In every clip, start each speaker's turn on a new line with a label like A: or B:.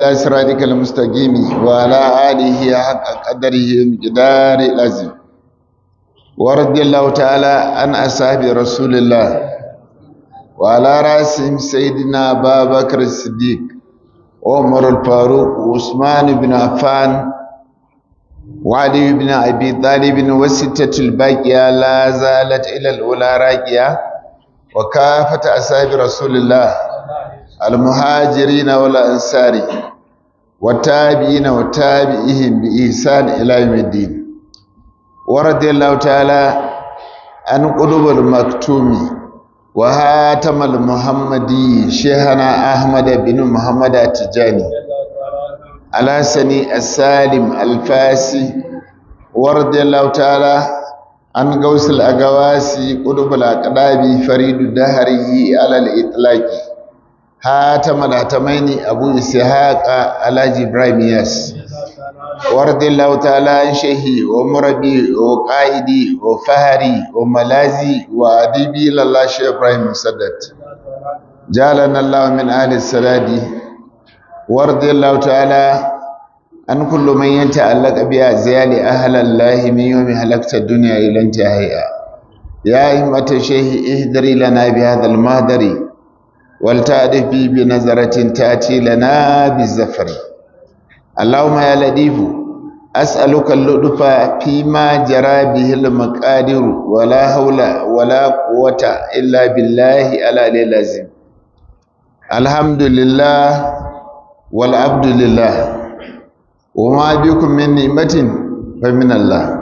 A: صراطك المستقيم وعلى آله حق قدره مقدار العظيم ورضي الله تعالى عن أصحاب رسول الله وعلى رأسهم سيدنا أبا بكر الصديق عمر الفاروق وعثمان بن عفان وعلي بن أبي طالب وستة الباقية لا زالت إلى الأولى راقية وكافة أصحاب رسول الله المهاجرين والأنصار والتابعين وتابعيهم بإحسان إلى يوم الدين ورضي الله تعالى عن قلوب المكتوم وهاتم المحمدي شيخنا أحمد بن محمد التجاني على سني السالم الفاسي ورضي الله تعالى عن غوث الأغواسي قلوب الأقداب فريد الدهري على الإطلاق هاتم الهتمين أبو إسحاق على إبراهيم ياس ورضي الله تعالى عن شيخي ومربي وقائدي وفهري وملازي وأديبي لله شيخ إبراهيم مسدد جعلنا الله من أهل السداد ورضي الله تعالى عن كل من يتعلق بأزيال أهل الله من يوم هلكت الدنيا إلى انتهائها يا أئمة الشيخ اهدري لنا بهذا المهدر ولتعرف بي بنظرة تأتي لنا بالزفر اللهم يا لطيف أسألك اللطف فيما جرى به المقادير ولا حول ولا قوة إلا بالله العلي العظيم الحمد لله والعبد لله وما بكم من نعمة فمن الله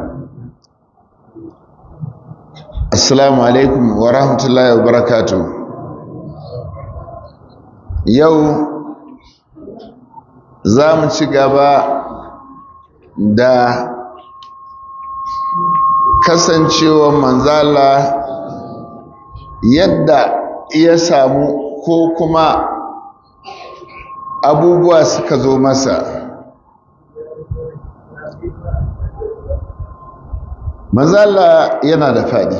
A: السلام عليكم ورحمة الله وبركاته yau za mu ci gaba da kasancewar manzala yadda ya samu ko kuma abubuwa suka zo masa manzala yana da faɗi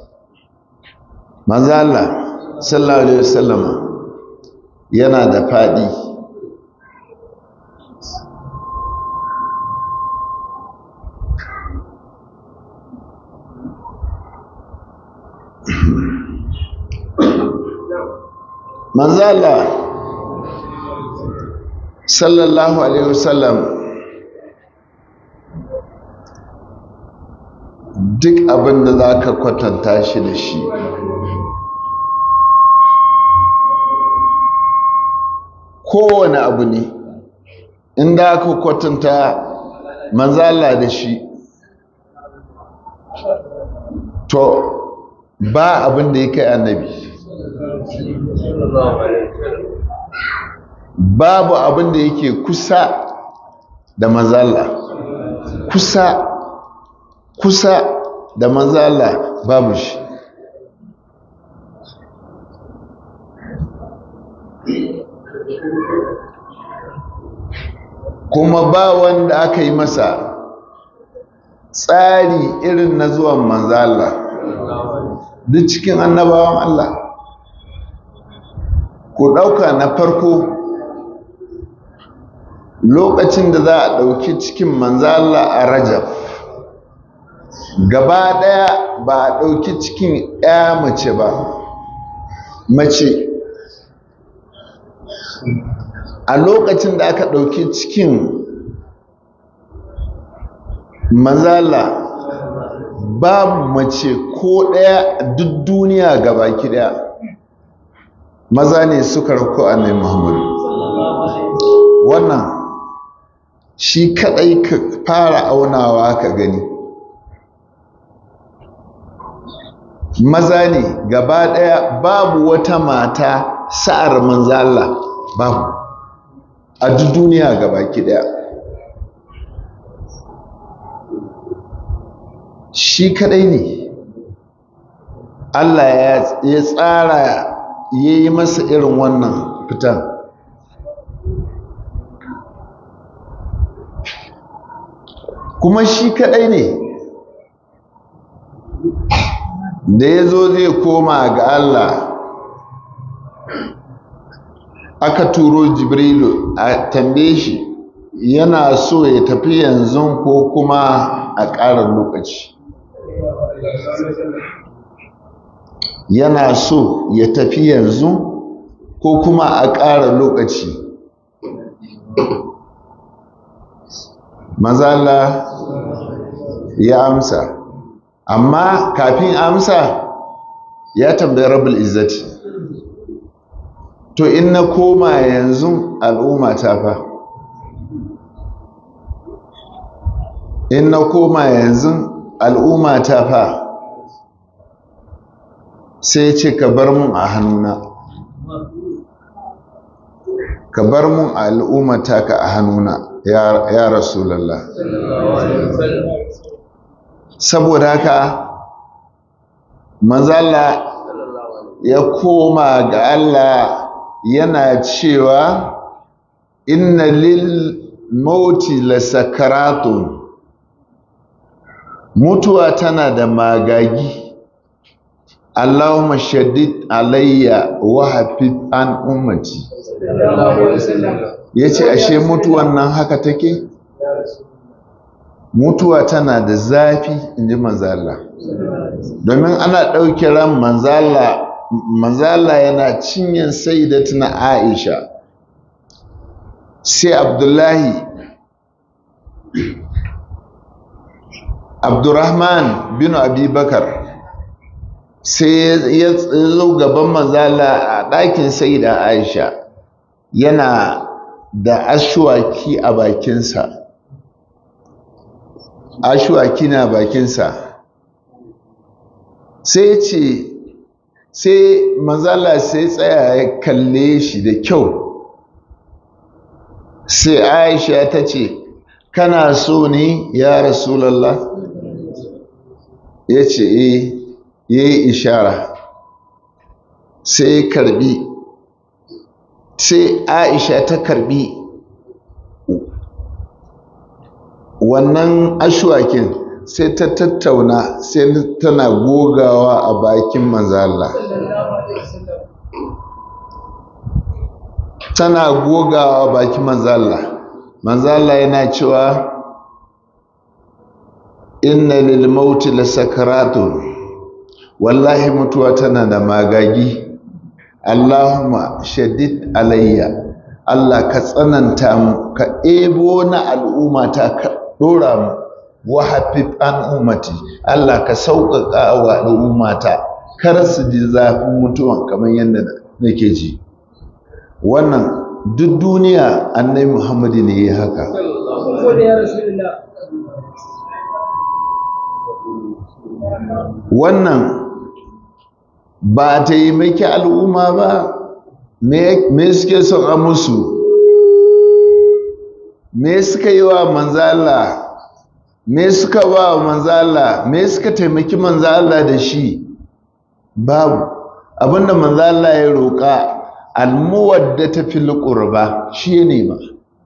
A: manzala sallallahu alaihi wasallama yana da faɗi manzala sallallahu alaihi wasallam duk abin da za ka kwatanta shi da shi kowane abu ne inda aka kwatanta manzala da shi to ba abin da ya kai annabi babu abin da yake kusa da manzala kusa kusa da manzala babu shi kuma ba wanda aka yi masa tsari irin na zuwan manzala duk cikin annabawan Allah ku ɗauka na farko lokacin da za a ɗauki cikin manzala a rajab gaba ɗaya ba a ɗauki cikin ya mace ba mace a lokacin da aka ɗauki cikin mazala babu mace ko ɗaya duk duniya gabaki ɗaya maza ne suka rako annai muhammadu wannan shi kaɗai ka fara aunawa ka gani maza ne gaba ɗaya babu wata mata sa'ar manzala babu a duk duniya gabaki daya shi kadai ne Allah ya tsara ya yi masa irin wannan fitan kuma shi kadai ne da ya zo zai koma ga Allah aka turo jibrilu a tambaye shi yana so ya tafi yanzu ko kuma a ƙara lokaci yana so ya tafi yanzu ko kuma a ƙara lokaci mazala ya amsa amma kafin amsa ya tambayi rabul izzati to in na koma yanzu al'umma ta fa in na koma yanzu al'umma ta fa sai ce ka bar mun a hannuna ka bar mun al'ummata ka a hannuna ya rasulallah saboda haka manzala ya koma ga Allah yana cewa inna lil mauti la sakaratun mutuwa tana da magagi Allahumma shaddid alayya wa hafid an ummati yace ashe mutuwan nan haka take mutuwa tana da zafi inji manzala domin ana ɗauke ran manzala manzala yana cinyin sayyidatuna Aisha sai Abdullahi Abdurrahman bin Abi Bakar sai ya zo gaban manzala a ɗakin sayyida Aisha yana da ashwaki a bakinsa ashwaki na bakinsa sai ce sai manzala sai tsaya ya kalle shi da kyau sai aisha ta ce kana so ne ya rasulallah ya ce eh ya yi ishara sai karbi sai aisha ta karbi wannan ashwakin sai ta tattauna sai tana gogawa a bakin manzala tana gogawa a bakin manzala manzala yana cewa inna lil mauti la sakaratun wallahi mutuwa tana da magagi Allahumma shaddid alayya Allah ka tsananta mu ka ebo na al'umma ta ka dora mu wa hafif an ummati Allah ka sauƙaƙa wa al'ummata kar su ji zafin mutuwan kamar yadda nake ji wannan duk duniya annabi Muhammadu ne ya haka wannan ba ta yi maki al'umma ba me suke son a musu me suka yi wa manzala me suka ba wa manzala me suka taimaki manzala da shi babu abinda manzala ya roƙa almuwadda ta fil qurba shi ne ma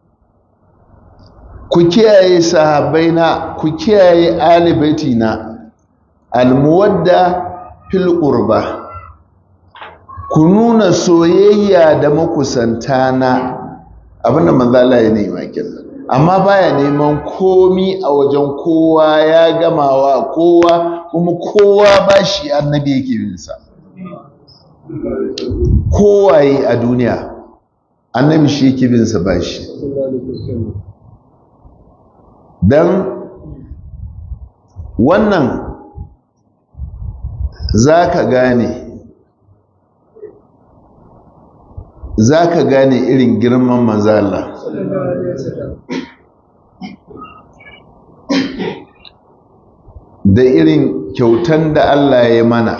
A: ku kiyaye sahabbaina ku kiyaye alibaitina almuwadda fil qurba ku nuna soyayya da makusanta na abinda manzala ya nema kenan amma baya neman komi a wajen kowa ya gamawa kowa kuma kowa ba shi annabi yake bin sa kowaye a duniya annabi shi yake bin sa ba shi dan wannan za ka gane za ka gane irin girman manzala da irin kyautan da Allah ya mana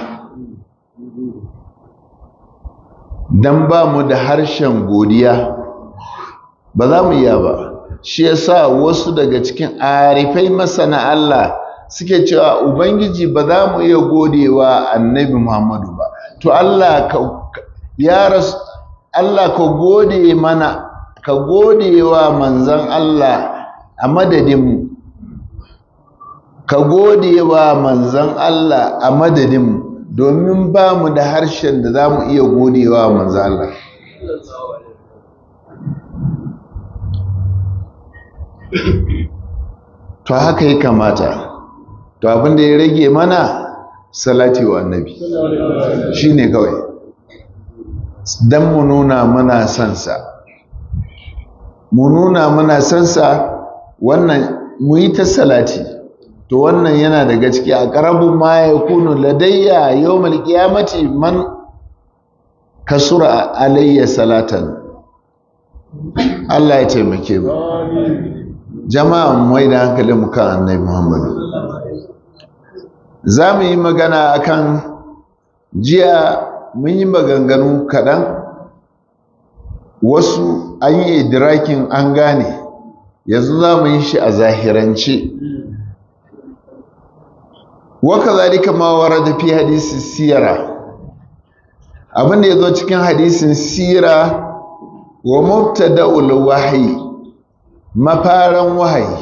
A: don ba mu da harshen godiya ba za mu iya ba shi yasa wasu daga cikin arifai masana Allah suke cewa ubangiji ba za mu iya godewa annabi Muhammadu ba to Allah ka ya rasu Allah ka gode mana ka gode wa manzan Allah a madadinmu ka gode wa manzan Allah a madadinmu domin ba mu da harshen da za mu iya gode wa manzan Allah to haka ya kamata to abin da ya rage mana salati wa annabi shi ne kawai don mu nuna mana sansa mu nuna mana sansa wannan mu yi ta salati to wannan yana da gaske a ƙarabin ma ya kunu ladayya yau malkiyamati man kasura alayya salatan Allah ya taimake mu jama'a mai da hankalin mu kan annabi Muhammadu za mu yi magana akan jiya mun yi maganganu kaɗan wasu an yi idrakin an gane yanzu za mu yi shi a zahirance waka zalika ma warada fi hadisi siyara abinda ya zo cikin hadisin sira wa mubtada'ul wahyi mafaran wahayi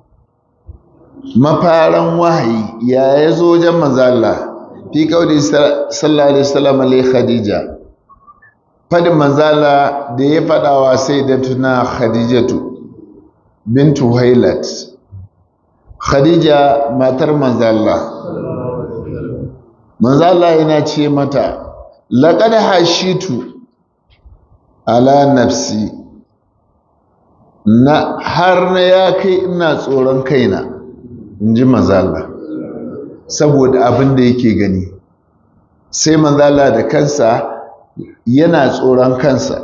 A: mafaran wahayi ya yazo wajen manzo Allah fi kauli sallallahu alaihi wasallam li khadija fadin manzo Allah da ya fada wa sayyidatuna khadijatu bintu hailat khadija matar manzo Allah manzo Allah yana ce mata laqad hashitu ala nafsi na har na ya kai ina tsoron kaina in ji manzala saboda abin da yake gani sai manzala da kansa yana tsoron kansa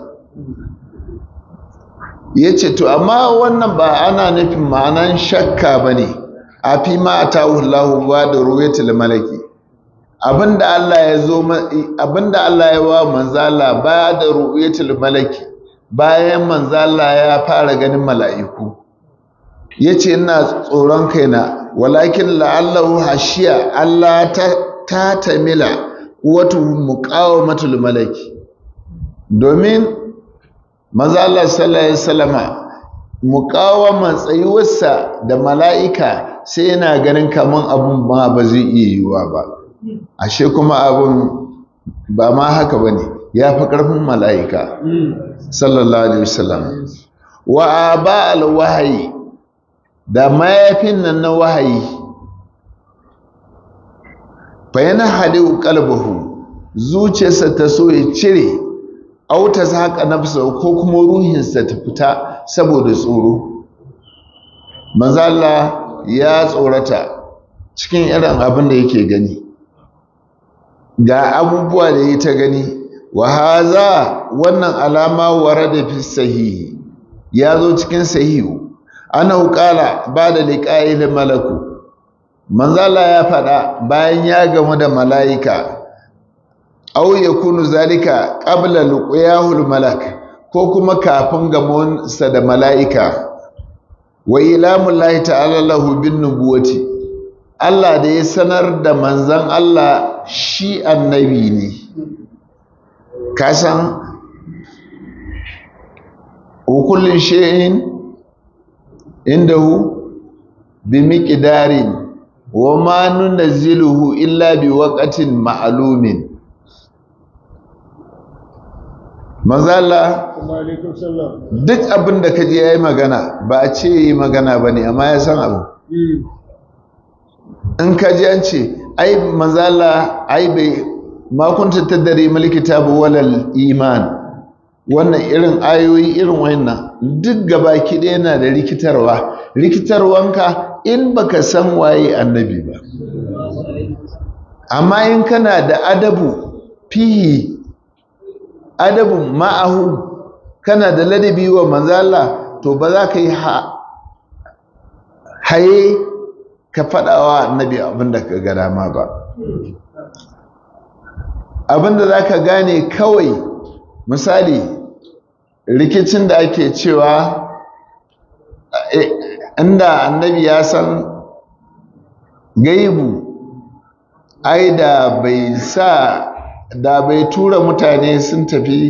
A: ya ce to amma wannan ba ana nufin ma'anan shakka ba ne a fi ma a tawullahu ba da ruwatul malaki abinda Allah ya zo abinda Allah ya wa manzala ba da ru'yatul malaki bayan manzala ya fara ganin mala'iku yace ina tsoron kaina walakin la'allahu hashiya Allah ta ta tamila wato muqawamatul malaki domin manzala sallallahu alaihi wasallama muqawama tsayuwarsa da mala'ika sai yana ganin kaman abun ba ba zai iya yiwuwa ba ashe kuma abun ba ma haka bane ya fi ƙarfin mala'ika sallallahu alaihi wasallam wa ba alwahayi da mayafin nan na wahayi fa yana haliu qalbuhu zuciyarsa ta so ya cire auta haka nafsa ko kuma ruhinsa ta fita saboda tsoro manzo Allah ya tsorata cikin irin abin da yake gani ga abubuwa da ya ta gani wa haza wannan alama warada fi sahihi ya zo cikin sahihu ana qala ba da liqa'il malaku manzala ya faɗa bayan ya gamu da mala'ika aw yakunu zalika qabla luqyahul malak ko kuma kafin gamonsa da mala'ika wa ilamullahi ta'ala lahu bin nubuwati Allah da ya sanar da manzan Allah shi annabi ne kasan hukullin shi'in indahu bi miqdarin wa ma nunazziluhu illa bi waqtin ma'lumin manzala duk abin da kaje yayi magana ba a ce yi magana bane amma ya san abu in kaji an ce ai manzala ai bai makunta ta dare malikita bu walal iman wannan irin ayoyi irin wannan duk gaba kiɗe yana da rikitarwa rikitarwanka in baka san waye annabi ba amma in kana da adabu fihi adabun ma'ahu kana da ladabi wa manzala to ba za ka yi haye ka faɗawa annabi abinda ka ga dama ba abinda za ka gane kawai misali rikicin da ake cewa inda annabi ya san gaibu ai da bai sa da bai tura mutane sun tafi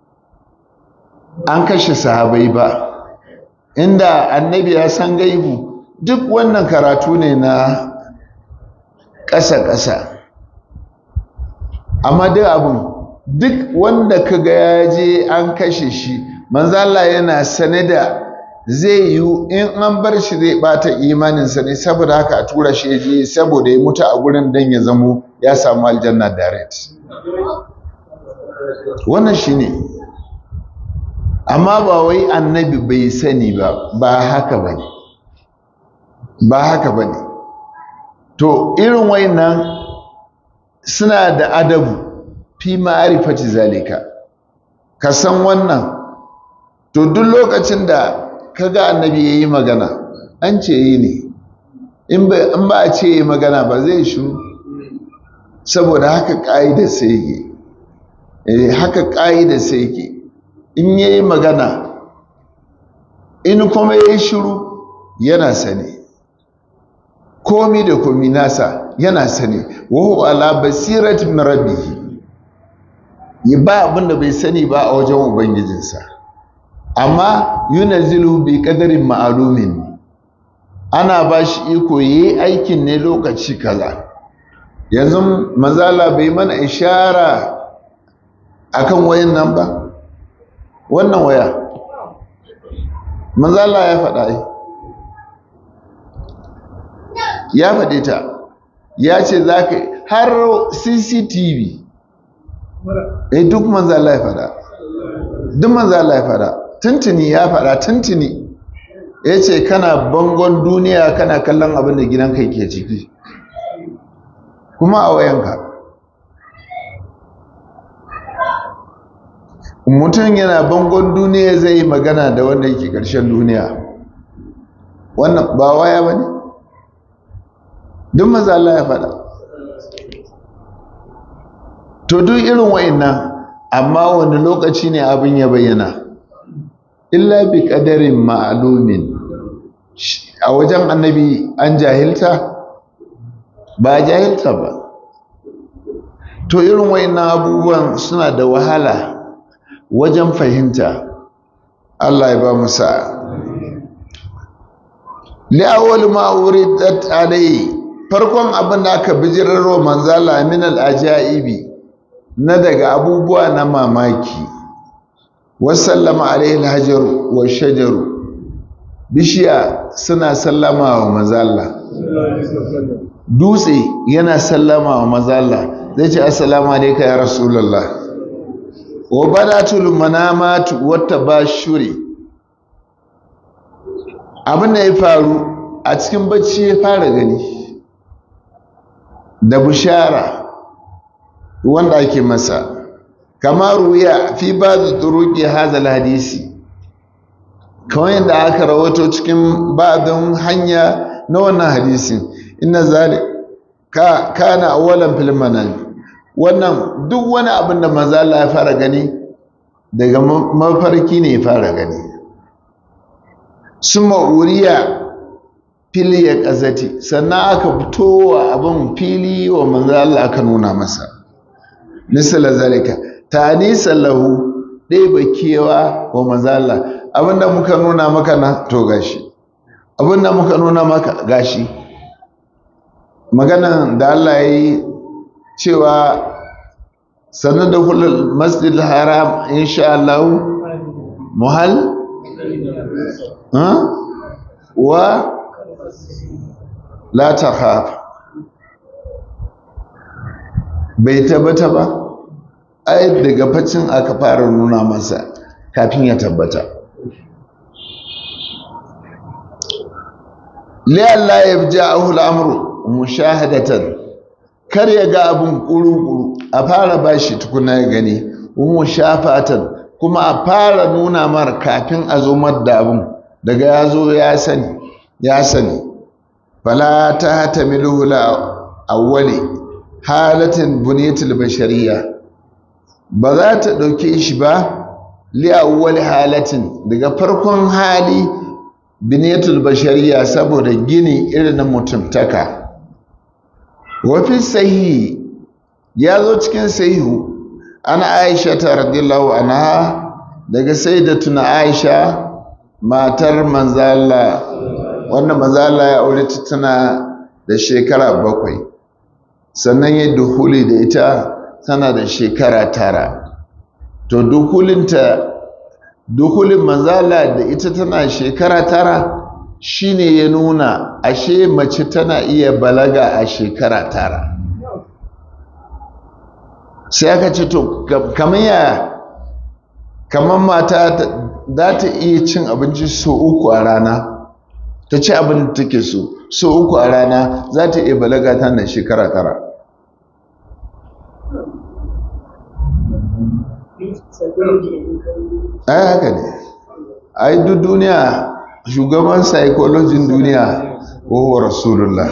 A: an kashe sahabai ba inda annabi ya san gaibu duk wannan karatu ne na ƙasa-ƙasa amma duk abin duk wanda ka ga ya je an kashe shi manzala yana sane da zai yiwu in an bar shi zai bata imaninsa ne saboda haka a tura shi ya je saboda ya mutu a gurin dan ya zamo ya samu aljanna direct wannan shi ne amma ba wai annabi bai sani ba ba haka ba ne ba haka ba ne to irin wayannan suna da adabu fi ma'arifati zalika ka san wannan to duk lokacin da kaga annabi yayi magana an ce yi ne in ba a ce yi magana ba zai shiru saboda haka ƙa'idar sai yake haka ƙa'idar sai yake in yayi magana in kuma yayi shiru yana sani komi da komi nasa yana sani wahu ala basiratin min rabbih ya ba abin da bai sani ba a wajen ubangijinsa amma yunazzilu bi qadarin ma'lumin ana ba shi iko yayi aikin ne lokaci kaza yanzu manzala bai mana ishara akan wayan nan ba wannan waya manzala ya faɗa ai ya faɗe ta ya ce za ka har cctv eh duk manzo Allah ya faɗa duk manzo Allah ya faɗa tuntuni ya faɗa tuntuni ya ce kana bangon duniya kana kallon abin da gidanka ke ciki kuma a wayanka mutum yana bangon duniya zai yi magana da wanda yake ƙarshen duniya wannan ba waya ba ne duk maza Allah ya faɗa to duk irin wa'annan amma wani lokaci ne abin ya bayyana illa bi qadarin ma'lumin a wajen annabi an jahilta ba jahilta ba to irin wa'annan abubuwan suna da wahala wajen fahimta Allah ya ba mu sa'a li'awwal ma uridat alayhi farkon abin da aka bijirarwa manzala min al-ajaibi na daga abubuwa na mamaki wasallama alaihi al-hajaru wa shajaru bishiya suna sallama wa manzala dutse yana sallama wa manzala zai ce assalamu alayka ya rasulullah wa badatul manamatu wata bashuri abin da ya faru a cikin bacci ya fara gani da bushara wanda ake masa kamar ruya fi ba da turuki hazal hadisi kawai yadda aka rawato cikin ba'adun hanya na wannan hadisin inna zali ka kana awalan fil manami wannan duk wani abin da manzo Allah ya fara gani daga mafarki ne ya fara gani summa uriya fili ya ƙazati sannan aka fito wa abin fili wa manzo Allah aka nuna masa misala zalika ta'nisan lahu dai bakewa wa manzo Allah abinda muka nuna maka na to gashi abinda muka nuna maka gashi maganan da Allah yayi cewa sannan da kullum masjid haram insha Allah muhal wa la takhaf bai tabbata ba ai daga facin aka fara nuna masa kafin ya tabbata la'alla yabja'ahu al-amru mushahadatan kar ya ga abun kuru-kuru a fara bashi tukuna ya gani mushafatan kuma a fara nuna mar kafin a zo da abun daga ya zo ya sani ya sani fala ta hatamilu la awwali halatin buniyatul bashariya ba za ta ɗauke shi ba li awwali halatin daga farkon hali buniyatul bashariya saboda gini irin na mutumtaka wafi sahihi ya zo cikin sahihu ana aisha ta radiyallahu anha daga sayyidatuna aisha matar manzala wannan manzala ya aure ta tana da shekara bakwai sannan ya duhuli da ita tana da shekara tara to duhulinta dukulin manzala da ita tana shekara tara shine ya nuna ashe mace tana iya balaga a shekara tara sai aka ce to kamar ya kamar mata za ta iya cin abinci so uku a rana ta ci abin da take so so uku a rana za ta iya balaga tana shekara tara ai haka ne ai duk duniya shugaban psychologin duniya wa rasulullah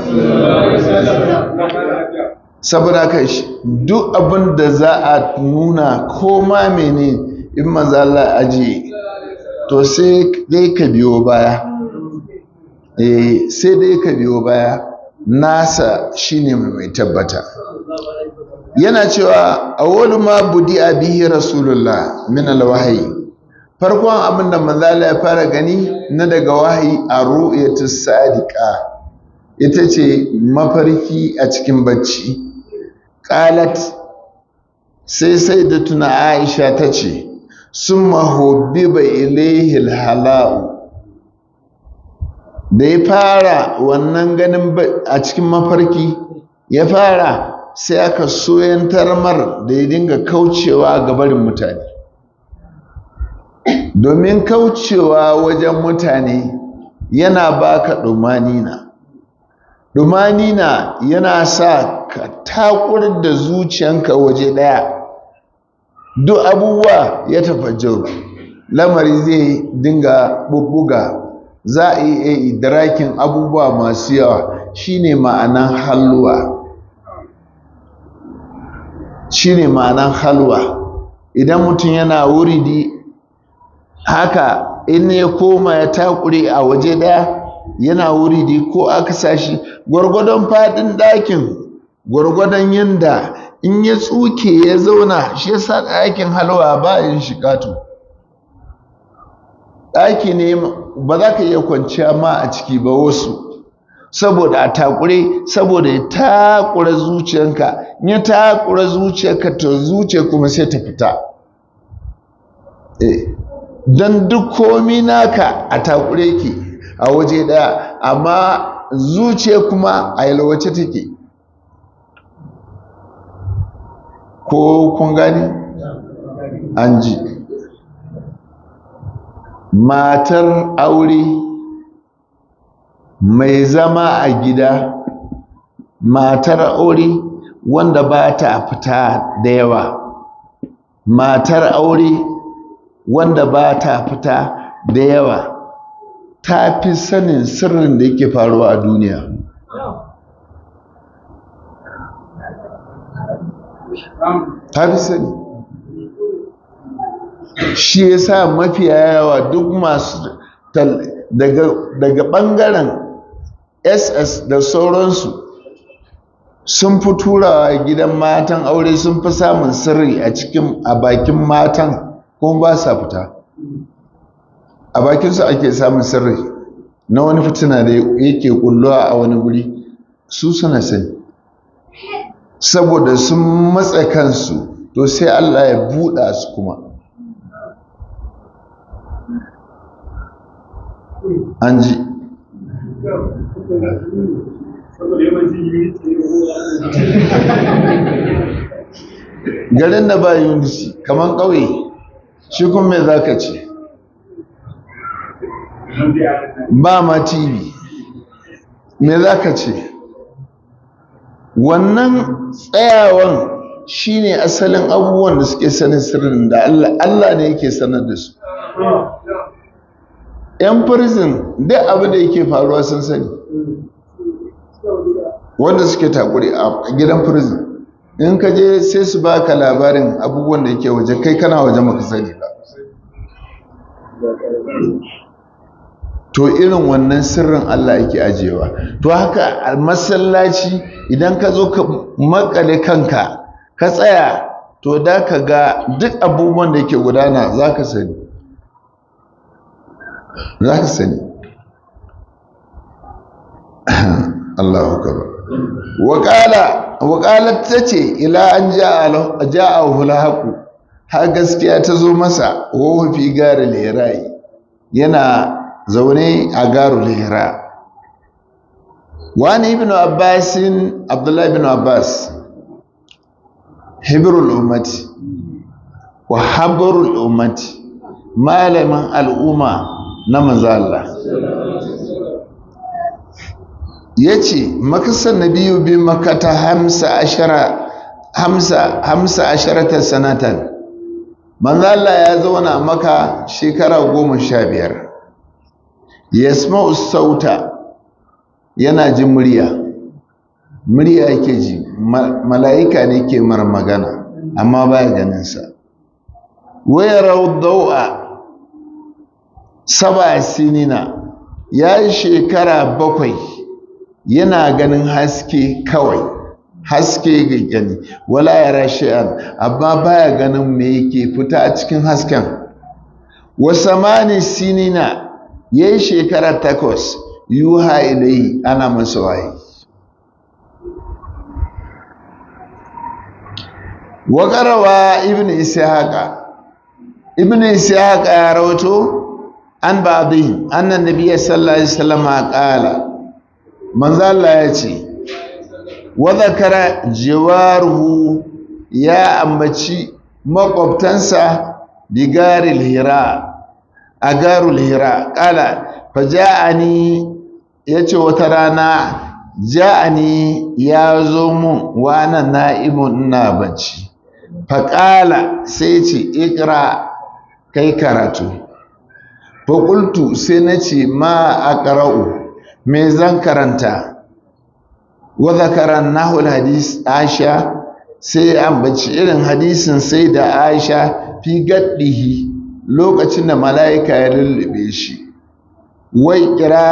A: saboda ka duk abin da za a nuna ko ma mene in maza Allah aji to sai dai ka biyo baya eh sai dai ka biyo baya nasa shine mai tabbata yana cewa awwalu ma budi bihi rasulullah min alwahyi farkon abin da manzala ya fara gani na daga wahayi a ru'yatu sadiqa ita ce mafarki a cikin bacci qalat sai sai da tuna aisha ta ce summa hubbiba ilayhi alhala'u da ya fara wannan ganin a cikin mafarki ya fara sai aka soyantar mar da ya dinga kaucewa ga barin mutane domin kaucewa wajen mutane yana baka ɗumanina ɗumanina yana sa ka takur da zuciyanka waje ɗaya duk abubuwa ya tafajjaru lamari zai dinga bubbuga za a iya idrakin abubuwa masu yawa shine ma'anan halwa shine ma'anan halwa idan mutum yana wuridi haka in ya koma ya takure a waje daya yana wuridi ko aka sashi gwargwadon fadin ɗakin gwargwadon yanda in ya tsuke ya zauna shi yasa ɗakin halwa ba yin shiƙato ɗaki ne ba za ka iya kwanciya ma a ciki ba wasu saboda a takure saboda ya takura zuciyanka in ya takura zuciyarka to zuciya kuma sai ta fita don duk komi naka a takure ke a waje ɗaya amma zuciya kuma a yalwace take ko kun gani an ji matar aure mai zama a gida matar aure wanda ba ta fita da yawa matar aure wanda ba ta fita da yawa ta fi sanin sirrin da yake faruwa a duniya ta fi sani shi ya sa mafiya yawa duk masu daga ɓangaren ss da sauransu sun fi turawa gidan matan aure sun fi samun sirri a cikin a bakin matan kuma ba sa fita a bakinsu ake samun sirri na wani fitina da yake kulluwa a wani guri su suna sani saboda sun matsa kansu to sai Allah ya buɗa su kuma an ji garin da ba unity kamar ƙauye shi kuma mai za ka ce ba ma tv me za ka ce wannan tsayawan shine asalin abubuwan da suke sanin sirrin da Allah ne yake sanar da su yan prison duk abin da yake faruwa sun sani wanda suke takuri a gidan prison in ka je sai su baka labarin abubuwan da yake waje kai kana waje maka sani ba to irin wannan sirrin Allah yake ajewa to haka a masallaci idan ka zo ka makale kanka ka tsaya to da ka ga duk abubuwan da yake gudana za ka sani za ka sani Allahu akbar waƙala waƙalar ta ce ila an ja'ahu lahaku har gaskiya ta zo masa wa fi gari lerayi yana zaune a garu lera wani ibn abbasin abdullahi ibn abbas hibrul ummati wa habrul ummati malamin al'umma na mazalla ya ce makasar na biyu bi makata hamsa asharata sanatan manzala ya zauna maka shekara goma sha biyar ya sauta yana jin murya murya yake ji mala'ika ne ke mara magana amma baya ganinsa wayar dau'a saba sinina ya yi shekara bakwai yana ganin haske kawai haske ga gani wala ya rashi'an amma baya ganin me yake fita a cikin hasken wasamani sinina ya yi shekara takwas yuha ilai ana masa waye waƙarawa ibn ishaqa ibn ishaqa ya rawato an ba'dihim annan nabiyyi sallallahu alaihi wasallam qala manzo Allah ya ce wa zakara jiwaruhu ya ambaci makwabtansa bigaril hira a garul hira qala faja'ani yace wata rana ja'ani ya zo mun wa ana na'imun ina bacci faƙala sai ce ikra kai karatu faƙultu sai na ce ma a ƙara'u me zan karanta wadda karan nahul hadis aisha sai ambaci irin hadisin sai da aisha fi gaddihi lokacin da mala'ika ya lullube shi wai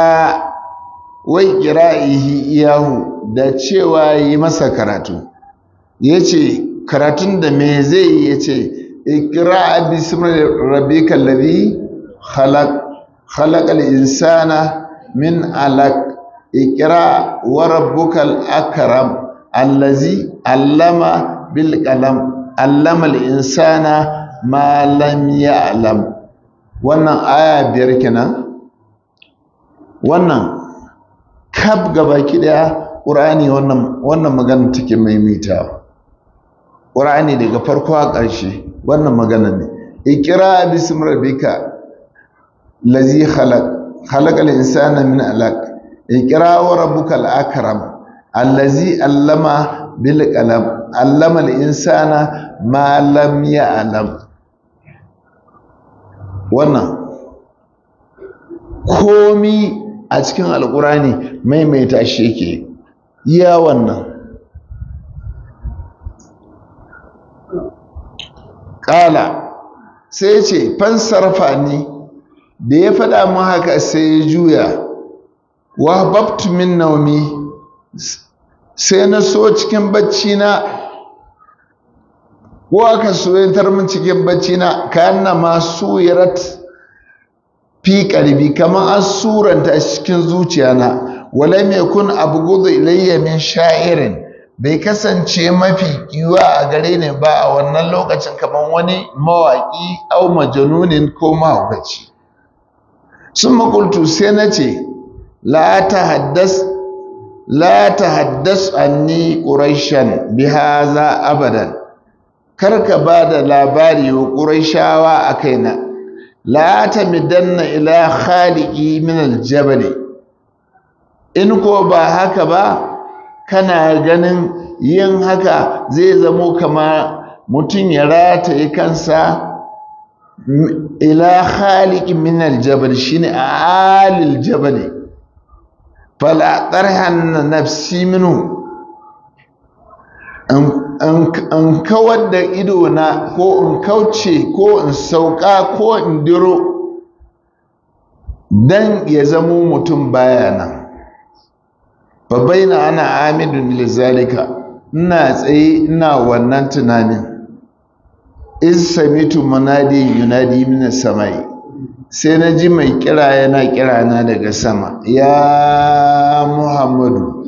A: ƙira'ihi iyahu da cewa yi masa karatu ya ce karatun da me zai yi ya ce ikira bismillah rabbika alladhi khalaq khalaqal insana min alaq ikira wa rabbukal akram allazi allama bil qalam allama al insana ma lam ya'lam wannan aya biyar kenan wannan kaf gabaki daya qur'ani wannan wannan magana take maimaitawa ƙura'ani daga farko a ƙarshe wannan magana ne ikira bisim rabbika lazi khalaq khalaqal insana min alaq ikira wa rabbukal akram allazi allama bil qalam allama al insana ma lam ya'lam wannan komi a cikin alƙur'ani maimaita shi yake iya wannan ƙala sai ce fansarfa ni da ya faɗa mu haka sai ya juya wa babtu min naumi sai na so cikin bacci na ko aka soyatar min cikin bacci na kayan na masu yarat fi ƙarfi kamar an suranta cikin zuciya na wala mai kun abu gudu ilayya min sha'irin bai kasance mafi kiwa a gare ni ba a wannan lokacin kamar wani mawaƙi au majanunin ko mahaukaci sun makultu sai na ce la ta haddas anni ƙuraishan bi haza abadan karka ba da labari wa ƙuraishawa a kaina la ta midanna ila khaliki min aljabali in ko ba haka ba kana ganin yin haka zai zamo kama mutum ya rataye kansa ila khaliqin min aljabal shine alil jabal fala tarhan nafsi minhu an kawar da ido na ko in kauce ko in sauka ko in diro dan ya zamo mutum baya nan babaina ana amidun lizalika ina tsaye ina wannan tunanin iz samitu munadi yunadi min samai sai na ji mai kira yana kira na daga sama ya muhammadu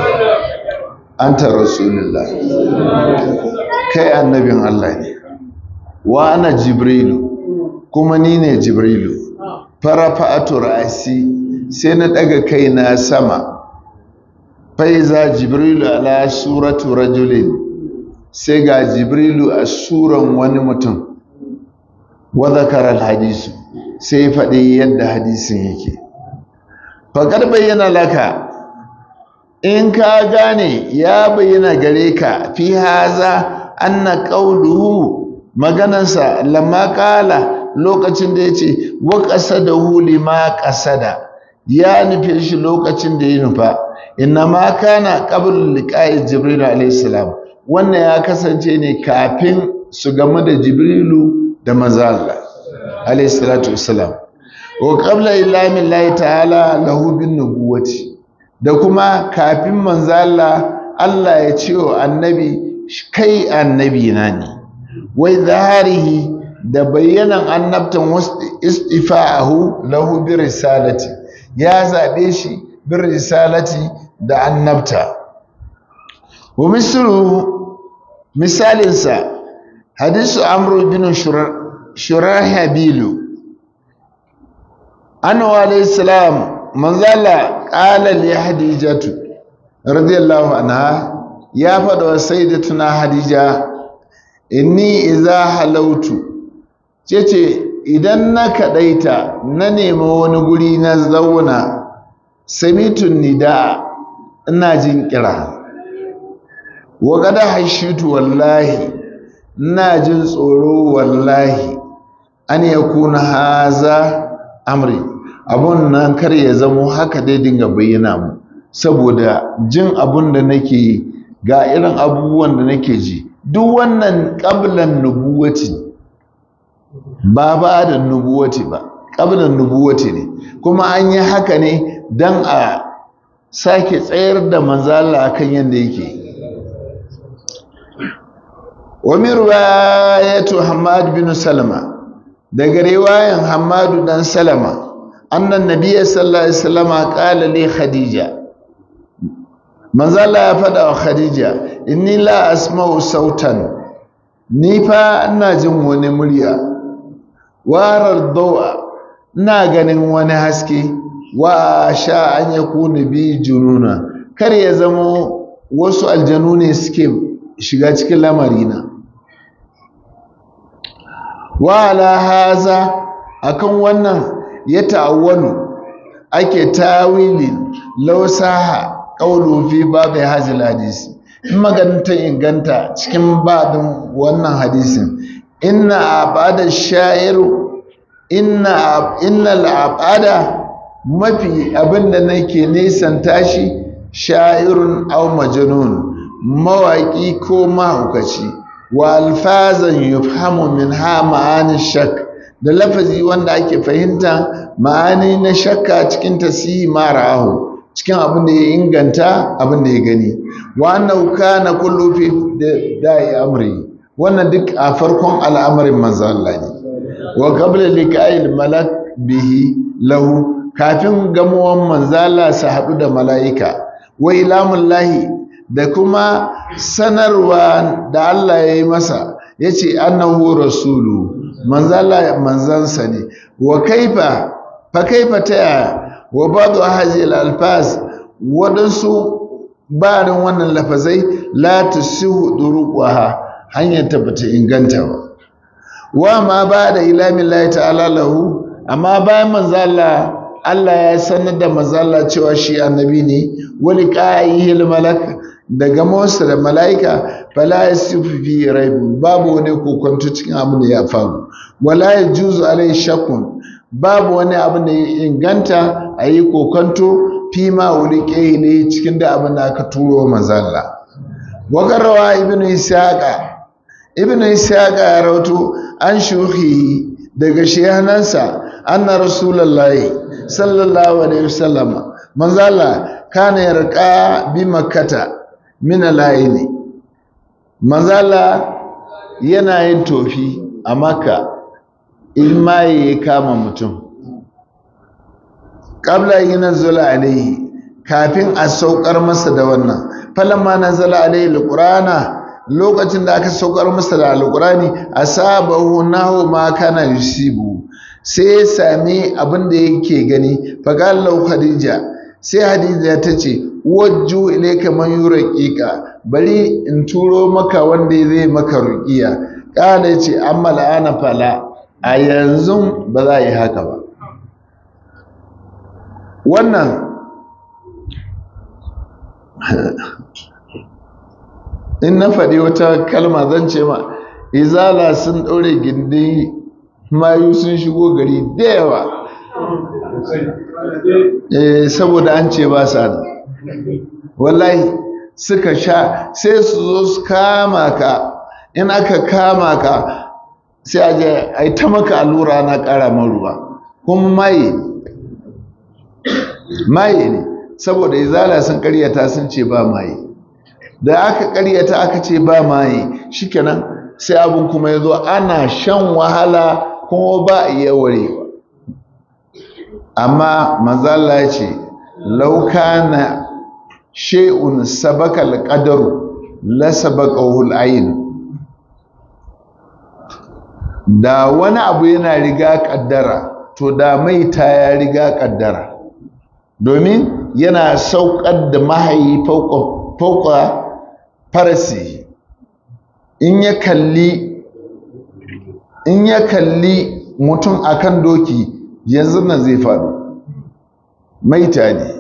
A: anta rasulullah kai annabin Allah ne wa ana jibrilu kuma ni ne jibrilu farafa'atu ra'asi sai na daga kaina sama faiza jibrilu ala suratu rajulin sai ga jibrilu a suran wani mutum wa zakara hadisu sai faɗi yadda hadisin yake faƙar bayyana laka in ka gane ya bayyana gare ka fi haza anna qawluhu maganansa lamma qala lokacin da yace wa qasadahu lima qasada ya nufe shi lokacin da ya nufa inna ma kana qabl liqa'i jibril alayhi salam wannan ya kasance ne kafin su gamu da jibrilu da manzo Allah alayhi salatu wassalam wa qabla ilami llahi ta'ala lahu bin nubuwati da kuma kafin manzo Allah Allah ya ce wa annabi kai annabi na ne wai zaharihi da bayyanan annabtan istifa'ahu lahu bi risalati ya zabe shi bi risalati da annabta wa misru misalinsa hadisu amru bin shurahabilu annabi alayhi salam manzala qala li hadijatu radiyallahu anha ya faɗa wa sayyidatuna hadija inni idza halautu cece idan na kadaita na nemi wani guri na zauna samitun nida ina jin kira wa gada hashitu wallahi ina jin tsoro wallahi an yakuna haza amri abun nan kar ya zamo haka dai dinga bayyana mu saboda jin abun da nake yi ga irin abubuwan da nake ji duk wannan ƙablan nubuwati ba ba da nubuwati ba ƙablan nubuwati ne kuma an yi haka ne don a sake tsayar da manzala kan yadda yake wani ruwayatu hamad bin salama daga riwayan hamadu dan salama annan nabiya sallallahu alaihi wasallama qala li khadija manzala ya faɗa wa khadija inni la asma'u sautan ni fa ina jin wani murya warar dawa ina ganin wani haske wa sha an yakuna bi jununa kar ya zama wasu aljanu ne suke shiga cikin lamarina wa ala haza akan wannan ya ta'awwalu ake tawilin lausaha qawlu fi babu hazil hadisi in maganta inganta cikin babin wannan hadisin inna abada sha'iru inna innal abada mafi abinda nake nisan tashi sha'irun aw majnun mawaki ko mahaukaci wa alfazan yufhamu minha ma'ani shak da lafazi wanda ake fahimta ma'ani na shakka cikin tasihi mara'ahu cikin abin da ya inganta abin da ya gani wa annahu kana kullu fi da'i amri wannan duk a farkon al'amarin manzo Allah ne wa qabla liqa'il malak bihi lahu kafin gamuwan manzo Allah su haɗu da mala'ika wa ilamullahi da kuma sanarwa da Allah ya yi masa yace annahu rasulu manzo Allah manzansa ne wa kaifa fa kaifa ta wa badu hazil alfaz wadansu barin wannan lafazai la tusihu duruqaha hanyar ta bata inganta ba wa ma ba da ilamin lahi ta'ala lahu amma bayan manzo Allah Allah ya sanar da manzo Allah cewa shi annabi ne wali qa'ihil malak daga Musa da malaika fala yasifu fi raibun babu wani kokonto cikin abin da ya faru wala yajuzu alai shakkun babu wani abin da ya inganta a yi kokonto fi ma wuli ne cikin da abin da aka turo manzo Allah wagarrawa ibnu isaqa ibnu isaqa ya rawato an shuhi daga shehanansa anna rasulullahi sallallahu alaihi wasallama manzo Allah kana yarqa bi makkata min al-aini manzo Allah yana yin tofi a makka in ma ya kama mutum qabla yanzula alaihi kafin a saukar masa da wannan falamma nazala alaihi alqur'ana lokacin da aka saukar masa da alqurani asabahu nahu ma kana yusibu sai ya sami abin da yake gani faƙallau khadija sai hadija ta ce wajju ilaika man yurqiqa bari in turo maka wanda zai maka ruqiya ƙala ce amma la'ana fala a yanzu ba za a yi haka ba wannan in na faɗi wata kalma zan ce ma izala sun ɗaure gindin mayu sun shigo gari da yawa eh saboda an ce ba sa wallahi suka sha sai su zo su kama ka in aka kama ka sai a je a yi ta maka allura na ƙara ruwa kuma maye maye ne saboda izala sun karyata sun ce ba maye da aka karyata aka ce ba maye shikenan sai abin kuma ya zo ana shan wahala kuma ba a iya warewa amma mazala ya ce lauka na she'un sabaka alƙadaru la sabaka hul'ayin da wani abu yana riga ƙaddara to da maita ya riga ƙaddara domin yana sauƙar da mahayi fauka farasi in ya kalli in ya kalli mutum akan doki yanzu nan zai faɗo maita ne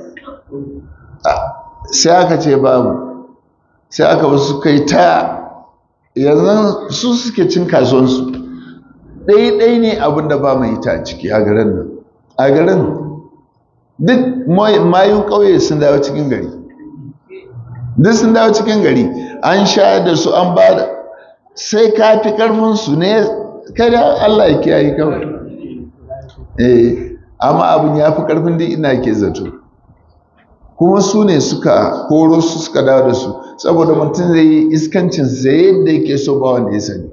A: sai aka ce babu sai aka wasu kai ta yanzu su suke cin kasuwansu ɗai-ɗai ne abinda ba mai ita ciki a garin nan a garin duk mayun ƙauye sun dawo cikin gari duk sun dawo cikin gari an sha da su an ba da sai ka fi ƙarfinsu ne kada Allah ya kiyaye kawai eh amma abin ya fi ƙarfin duk ina ke zato kuma su ne suka koro su suka dawo da su saboda mutum zai yi iskancin sai yadda yake so ba wanda ya sani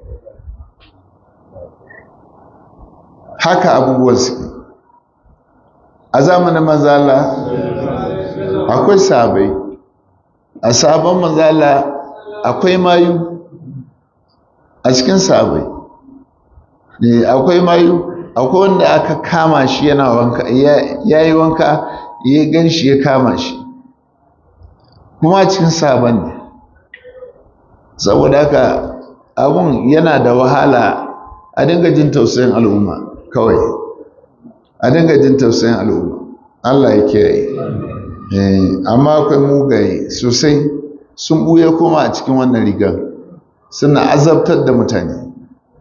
A: haka abubuwan suke a zamanin mazala akwai sabai a sabon mazala akwai mayu a cikin sabai akwai mayu akwai wanda aka kama shi yana wanka ya yi wanka ya gan shi ya kama shi kuma cikin sabon ne saboda haka abun yana da wahala a dinga jin tausayin al'umma kawai a dinga jin tausayin al'umma Allah ya kiyaye amma akwai mugaye sosai sun buye kuma a cikin wannan rigar suna azabtar da mutane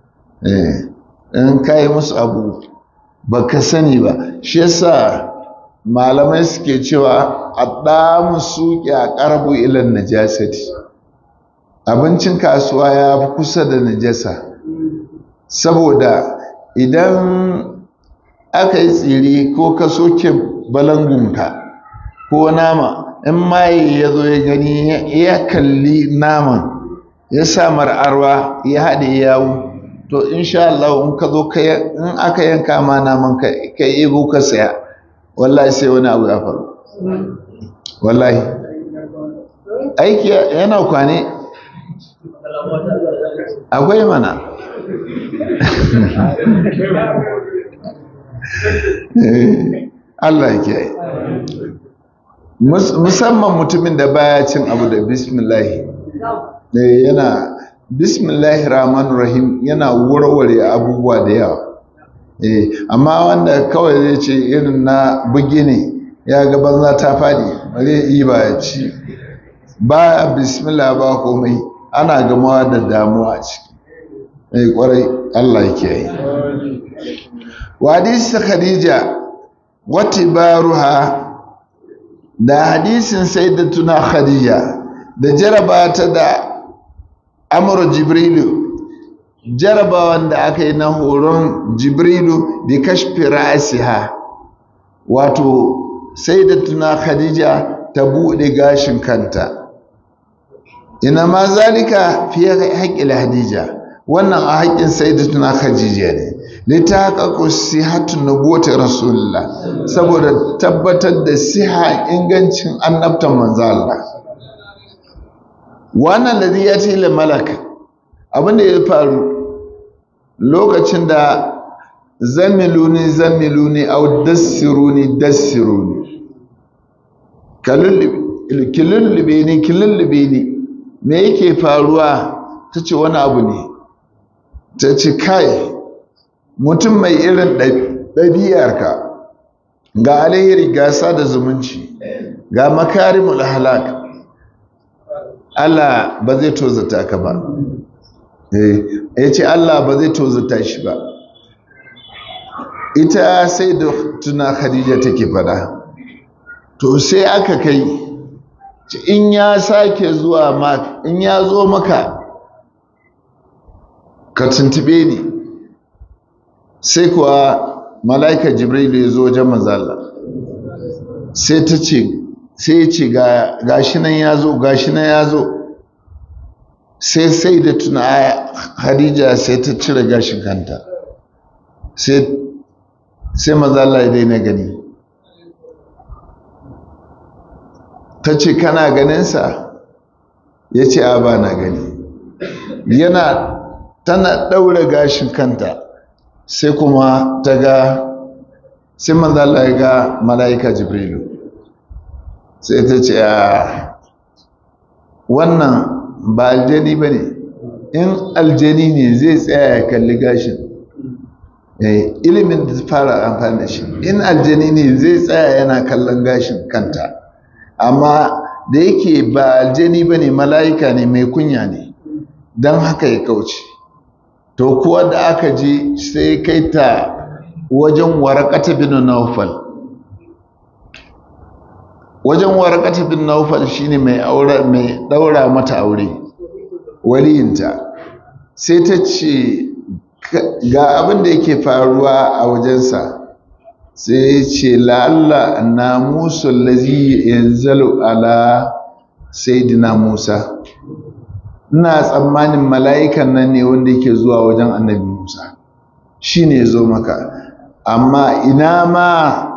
A: in kayi musu abu ba ka sani ba shi yasa malamai suke cewa addamu suke a ƙarbu ilan najasati abincin kasuwa ya fi kusa da najasa saboda idan aka yi tsiri ko ka soke balangunka ko nama in maye ya zo ya gani ya kalli naman ya sa mar'arwa ya haɗe yawo to insha Allah in ka zo in aka yanka ma naman ka kai ego ka saya wallahi sai wani abu ya faru wallahi aiki yana kwane akwai mana Allah ya kiyaye musamman mutumin da baya cin abu da bismillahi yana bismillahi rahman rahim yana warware abubuwa da yawa amma wanda kawai zai ce irin na bugi ne ya ga banza ta fadi bare yi ba ya ci ba bismillah ba komai ana gamawa da damuwa ciki mai kwarai Allah ya kiyaye wa hadisi khadija wati baruha da hadisin sayyidatuna khadija da jaraba ta da amru jibrilu jaraba wanda aka yi na horon jibrilu bi kashfi ra'siha wato sayyidatuna khadija ta bude gashin kanta ina ma zalika fi haqqil hadija wannan a haƙƙin sayyidatuna khadija ne litaqaqu sihhatun nubuwwati rasulullah saboda tabbatar da siha ingancin annabtan manzo Allah wannan ladhi yati lil malak abin da ya faru lokacin da zamiluni zamiluni au dassiruni dassiruni kilullube ni kilullube ni me yake faruwa ta ce wani abu ne ta ce kai mutum mai irin ɗabi'arka ga alheri gasa da zumunci ga makarimul halak Allah ba zai tozata ka ba ya ce Allah ba zai tozata shi ba ita sai da tuna khadija take fada to sai aka kai in ya sake zuwa ma in ya zo maka ka tuntube ni sai kuwa mala'ika jibrilu ya zo wajen manzala sai ta ce sai ce gashi nan ya zo gashi nan ya zo sai sai da tuna hadija sai ta cire gashin kanta sai mazala ya daina gani ta ce kana ganinsa ya ce a ba na gani yana tana ɗaura gashin kanta sai kuma ta ga sai mazala ya ga mala'ika jibrilu sai ta ce a wannan ba aljani ba ne in aljani ne zai tsaya ya kalli gashin ilimin da fara amfani da shi in aljani ne zai tsaya yana kallon gashin kanta amma da yake ba aljani ba ne mala'ika ne mai kunya ne don haka ya kauce to kuwa da aka ji sai kai ta wajen warakata bin naufal wajen warakata bin naufal shine mai aure mai daura mata aure waliyinta sai ta ce ga abin da yake faruwa a wajensa sai ce la'alla na musu lazi yanzalu ala saidina musa ina tsammanin mala'ikan nan ne wanda yake zuwa wajen annabi musa shi ne zo maka amma ina ma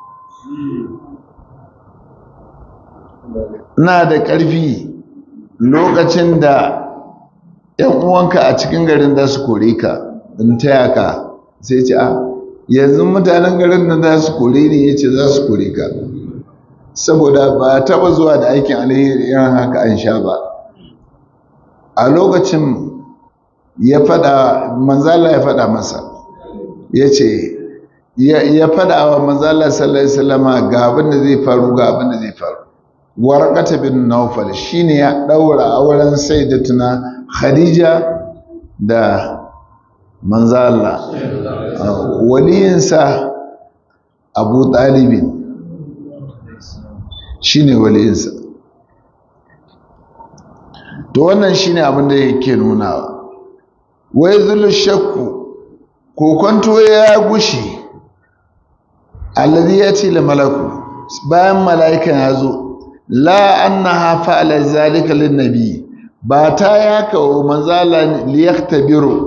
A: na da ƙarfi lokacin da ‘yan uwanka a cikin garin za su kore ka in taya ka sai ce a yanzu mutanen garin nan za su kore ne ya ce za su kore ka saboda ba taba zuwa da aikin alheri irin haka an sha ba a lokacin ya fada manzala ya fada masa ya ce ya fada wa manzala sallallahu alaihi wasallama ga abin da zai faru ga abin da zai faru warqata bin nawfal shine ya daura auren sayyidatuna khadija da manzala waliyinsa abu talibin shine waliyinsa to wannan shine abin da yake nunawa wai zulu shakku kokonto ya gushi alladhi yati lil malaku bayan mala'ikan ya zo la annaha fa'ala zalika lin nabi ba ta yaka wa manzala liyaktabiru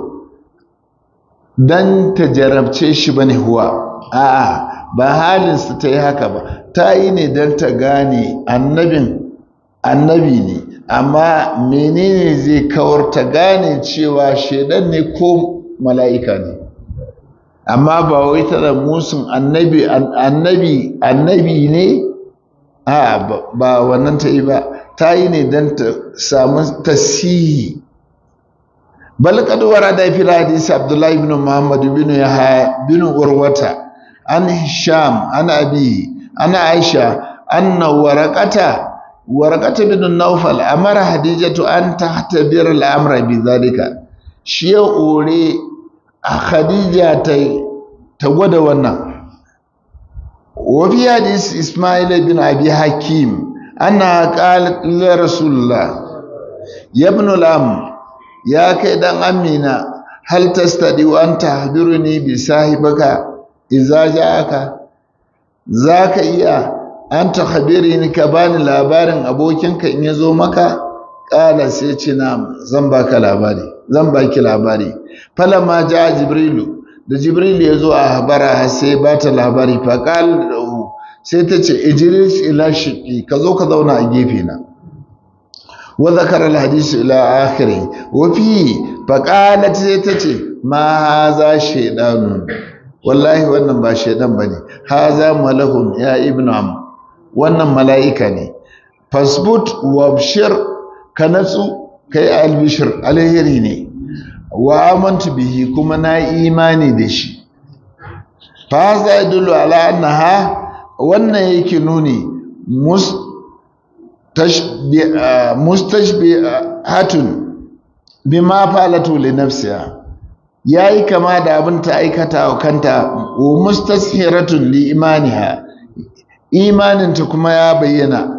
A: dan ta jarabce shi bane huwa a'a ba halinsa ta yi haka ba ta yi ne don ta gane annabin annabi ne amma menene zai kawar ta gane cewa shaidan ne ko mala'ika ne amma ba wai tana musun annabi annabi annabi ne a ba wannan ta yi ba ta yi ne don ta samu tasihi bal qad warada fi hadisi abdullah ibn muhammad ibn yahya ibn urwata an hisham an abi ana aisha anna waraqata waraqata bin nawfal amara hadijatu an tahtabir al-amra bi dhalika shi ya ore a khadija ta ta gwada wannan wa fi hadis isma'il bin abi hakim anna qalat li rasulullah ya ibn al-am ya kai dan amina hal tastadi wa an tahbiruni bi sahibaka idza ja'aka zaka iya an tahbirini ka bani labarin abokinka in yazo maka qala sai ce na zan baka labari zan baki labari falamma ja'a jibrilu da jibril ya zo a habara sai ba ta labari fa qala sai ta ce ijlis ila shiqi ka zo ka zauna a gefe na wa zakara alhadith ila akhiri wa fi faqalat sai tace ma haza shaydanu wallahi wannan ba shaydan bane haza malahum ya ibnu am wannan mala'ika ne fasbut wabshir ka natsu kai albishir alheri ne wa amantu bihi kuma na imani da shi fa za yadullu ala annaha wannan yake nuni mustashbihatun bima falatu li nafsiha yayi kama da abin ta aikata wa kanta wa mustashiratun li imaniha imaninta kuma ya bayyana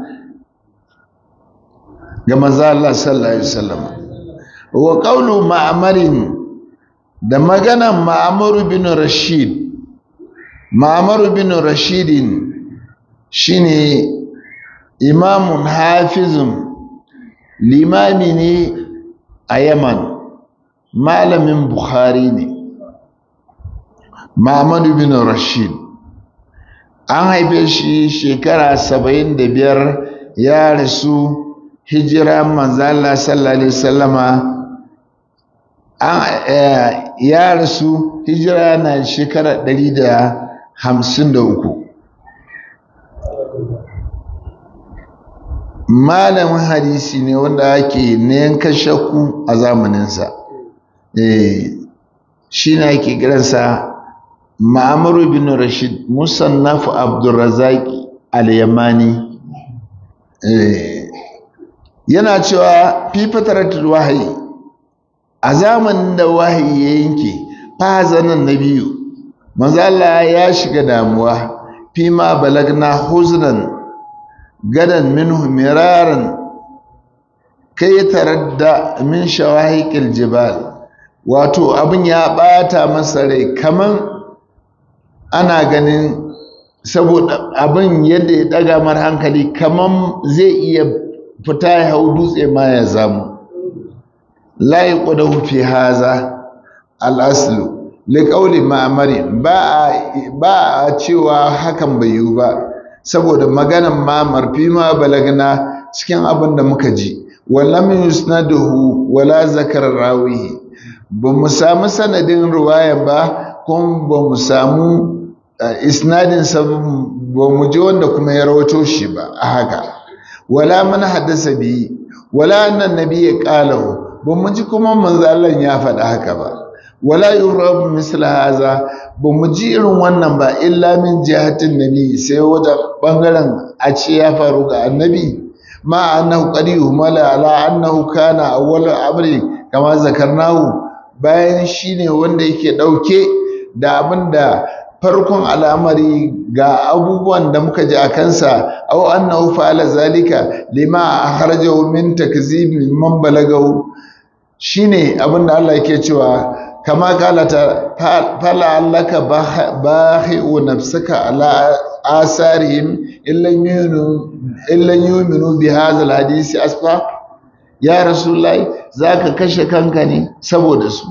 A: ga manzo Allah sallallahu alaihi wasallam wa qawlu ma'amarin da maganan ma'amar bin rashid ma'amar bin rashidin shine imamun hafizun limami ne a yaman malamin bukhari ne ma'amar bin rashid an haife shi shekara saba'in da biyar ya rasu hijira manzala sallallahu alaihi wasallama ya rasu hijira na shekara ɗari da hamsin da uku malamin hadisi ne wanda ake yanka shakku a zamaninsa shi ne ake kiransa ma'amaru bin rashid musannaf abdulrazaki al-yamani yana cewa fi fataratul wahayi a zamanin da wahayi ya yanke fazanan na biyu manzo Allah ya shiga damuwa fi ma balagna huznan gadan minhu miraran kai taradda min shawahiqil jibal wato abin ya bata masa rai kaman ana ganin saboda abin yadda ya daga mar hankali kaman zai iya fita ya hau dutse ma ya zamu la yaqudahu fi haza al-aslu liqauli ma'mari ba ba a cewa hakan bai yiwu ba saboda maganan ma'mar fi ma balagna cikin abin da muka ji wallam yusnaduhu wala zakar rawihi ba mu samu sanadin ruwaya ba kuma ba mu samu isnadin sa ba mu ji wanda kuma ya rawato shi ba a haka wala man haddasa bi wala annan nabiyyi qalahu ba mu ji kuma manzo Allah ya faɗa haka ba wala yurab misla haza ba mu ji irin wannan ba illa min jihatin nabi sai wajen bangaren a ce ya faru ga annabi ma annahu qad yuhmala ala annahu kana awwal amri kama zakarnahu bayan shine wanda yake dauke da abinda farkon al'amari ga abubuwan da muka ji a kansa aw annahu fa'ala zalika lima akhrajahu min takzibi man balagahu shine abinda Allah yake cewa kama kalata fala allaka bahi'u nafsaka ala asarihim illan yuminu illan yuminu bi hadha alhadisi asfa ya rasulullahi zaka kashe kanka ne saboda su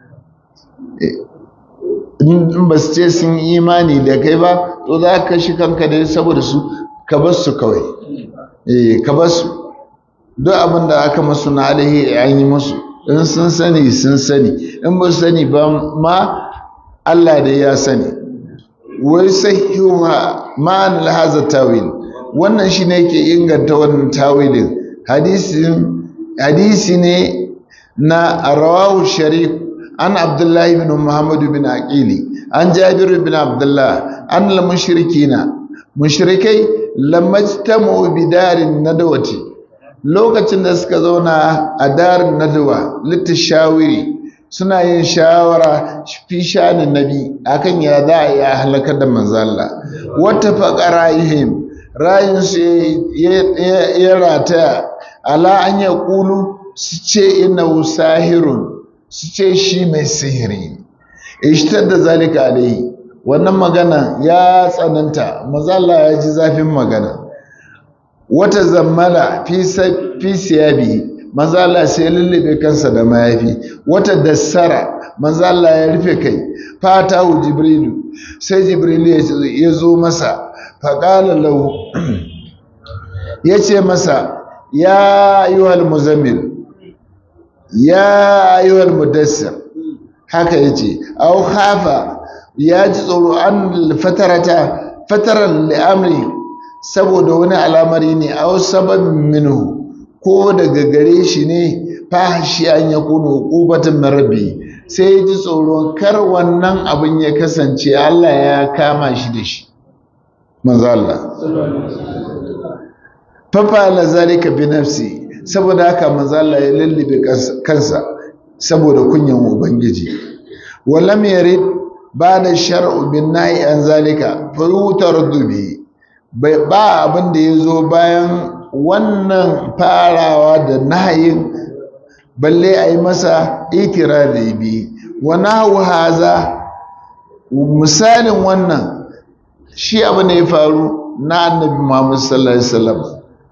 A: in ba su ce sun imani da kai ba to za ka kashe kanka ne saboda su ka bar su kawai eh ka bar su duk abin da aka masu na alhi an yi musu in sun sani sun sani in ba sani ba ma Allah da ya sani wai sahiha ma'an lahaza tawil wannan shi ne ke inganta wannan tawilin hadisin hadisi ne na rawahu sharif an abdullahi bin muhammadu bin aqili an jabiru bin abdullah an al mushrikina mushrikai lamajtamu bidarin nadawati lokacin da suka zauna a darin nadawa littashawiri suna yin shawara fi shanin nabi akan ya za a yi a halakar da manzalla wata faƙa ra'ihim ra'ayinsu ya rataya ala an ya ƙulu su ce ina sahirun su ce shi mai sihiri ishtar da zalika alaihi wannan magana ya tsananta mazalla ya ji zafin magana wata zammala fi siyabi manzo Allah sai lullube kansa da mayafi wata dassara manzo Allah ya rufe kai fatahu jibrilu sai jibrilu ya zo masa faqala lahu yace masa ya ayyuhal muzammil ya ayyuhal mudassir haka yace aw khafa ya ji tsoro an fatarata fataran li'amri saboda wani al'amari ne aw sababin minhu ko daga gare shi ne fahashi an ya kunu ƙubatin marabi sai ya ji tsoron kar wannan abin ya kasance Allah ya kama shi da shi manzo Allah fafa la zalika bi nafsi saboda haka manzo Allah ya lullube kansa saboda kunyan ubangiji walam yarid bada shar'u bin nahi an zalika fa yutardubi bai ba abin da yazo bayan wannan farawa da nahayin balle a yi masa ikirari bi wani hau haza misalin wannan shi abu ne ya faru na annabi muhammad sallallahu alaihi wasallam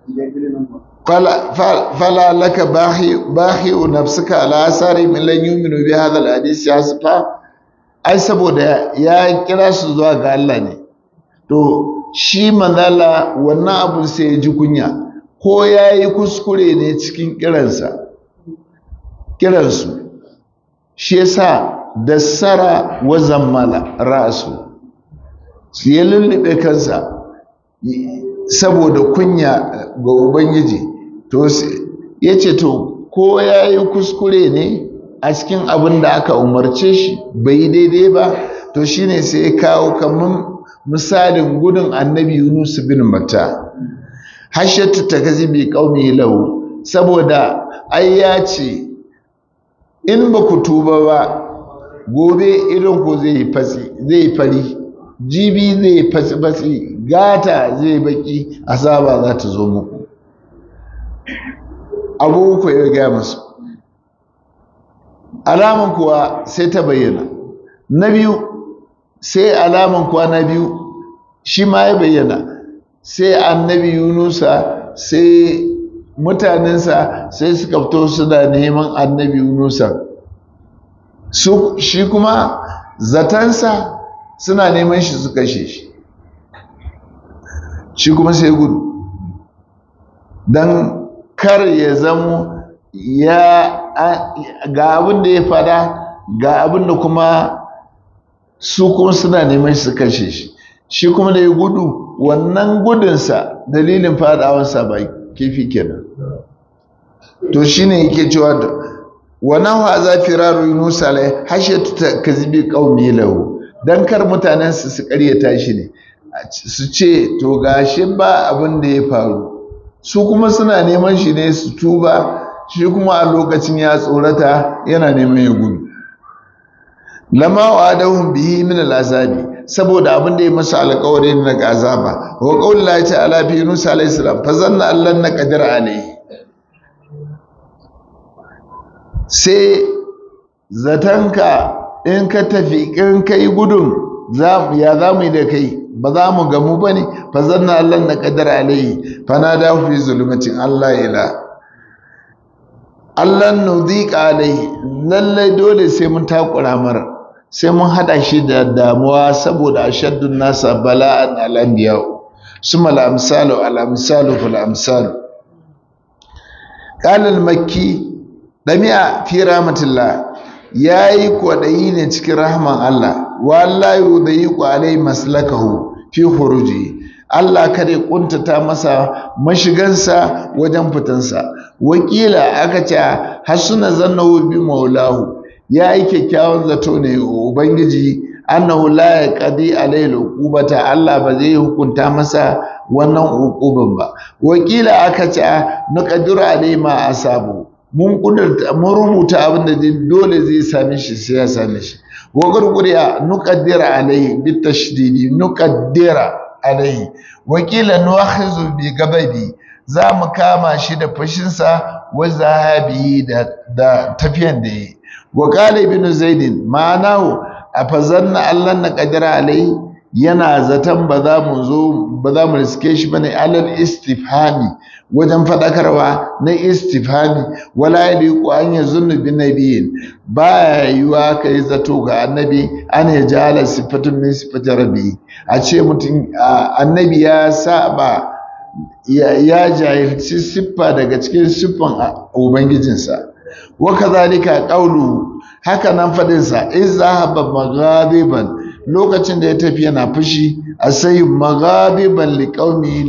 A: fala laka bahi nafsuka ala asari min lan yu'minu bi hadha alhadith hasfa ai saboda ya kira su zuwa ga Allah ne to shi manzala wannan abun sai ya ji kunya ko ya yi kuskure ne cikin kiransa kiransu shi yasa dassara wa zammala ra'su su ya lullube kansa saboda kunya ga ubangiji to ya ce to ko ya yi kuskure ne a cikin abin da aka umarce shi bai daidai ba to shine sai ya kawo kamar misalin gudun annabi yunus bin matta hashatu ta kazi bi qaumi lahu saboda ai ya ce in ba ku tuba ba gobe irin ku zai fasi zai fari jibi zai fasi fasi gata zai baki asaba za ta zo muku abu uku ya gaya musu alaman kuwa sai ta bayyana na biyu sai alaman kuwa na biyu shi ma ya bayyana sai annabi yunusa sai mutanensa sai suka fito suna neman annabi yunusa su shi kuma zatansa suna neman shi su kashe shi shi kuma sai gudu don kar ya zamo ya ga abin da ya fada ga abin da kuma su kuma suna neman shi su kashe shi shi kuma da ya gudu wannan gudunsa dalilin fadawansa ba kifi kenan to shine yake cewa da wannan wa za firaru yunus alai hashatu ta kazibi qaumi lahu dan kar mutanen su su karyata shi ne su ce to gashi ba abin da ya faru su kuma suna neman shi ne su tuba shi kuma a lokacin ya tsorata yana neman ya gudu lama wa adahum bihi min al'azabi saboda abin da ya masa alƙawari na azaba wa qaul la ta'ala fi yunus alayhi salam fa zanna allan na qadir alayhi sai zatanka in ka tafi in kai gudun ya za mu yi da kai ba za mu gamu ba ne fa zanna allan na qadir alayhi fa na da fi zulmatin allah ila allan nudhiqa alayhi lallai dole sai mun takura mara sai mun hada shi da damuwa saboda ashaddun nasa bala'an al'anbiya suma al'amsalu al'amsalu fil amsalu qala al-makki dami'a fi rahmatillah yayi kwadayi ne cikin rahman Allah wallahi yudayiqu alai maslakahu fi khuruji Allah kada ya kuntata masa mashigansa wajen fitansa wakila aka ce hasuna zannahu bi maulahu ya yi kyakkyawan zato ne ubangiji annahu la yaqdi alayhi uqubata Allah ba zai hukunta masa wannan uquban ba wakila aka ce nuqaddiru alayhi ma asabu mun kudurta mun rubuta abin da dole zai same shi sai ya same shi wa gurguriya nuqaddira alayhi bitashdidi nuqaddira alayhi wakila nuakhizu bi gababi za mu kama shi da fashinsa wa zahabi da da tafiyan da yi wa qala ibn zaidin ma'anahu afazanna allan na qadira alai yana zaton ba za mu zo ba za mu riske shi bane alal istifhami wajen fadakarwa na istifhami wala yaliqu an yazunnu bin nabiyyin ba yiwa kai zato ga annabi an ya jala sifatun min sifati rabbi a ce mutum annabi ya saba ya jahilci siffa daga cikin siffan ubangijinsa wa kazalika qawlu haka nan fadin sa izahaba maghadiban lokacin da ya tafi yana fushi asai maghadiban liqaumi